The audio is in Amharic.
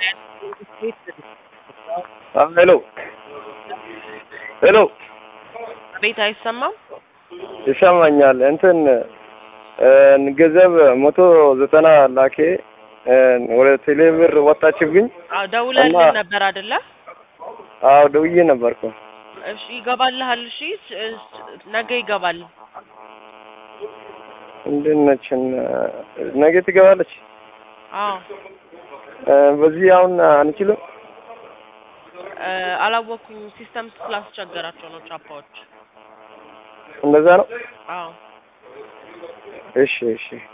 ሄሎ ሄሎ ቤት አይሰማም? ይሰማኛል። እንትን ገንዘብ መቶ ዘጠና ላኬ ወደ ቴሌ ብር ወጣችብኝ። አዎ ደውለልን እና- ነበር አይደለ? አዎ ደውዬ ነበርኩ። እሺ ይገባልሃል። እሺ ስ- ስ- ነገ ይገባል። እንዴት ነች? ነገ ትገባለች። አዎ በዚህ አሁን አንችልም። እ፣ አላወኩም። ሲስተም ስላስቸገራቸው ነው ቻፓዎች። እንደዛ ነው። አዎ እሺ እሺ